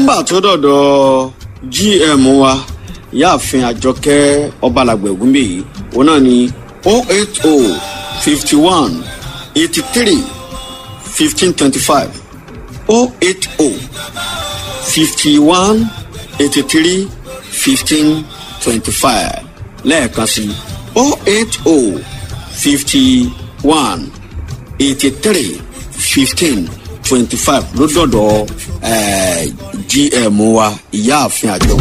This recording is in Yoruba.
nọ́mbà tó dọ̀dọ̀ gm wa ìyáàfin àjọkẹ́ ọbalàgbẹ̀ ògúnbèyí òun náà ni o eight o fifty one eighty three fifteen twenty five o eight o fifty one eighty three fifteen twenty five lẹ́ẹ̀kan sí o eight o fifty one eighty three fifteen twenty five ló dọ̀dọ̀ gm wa ìyáàfin àjọ.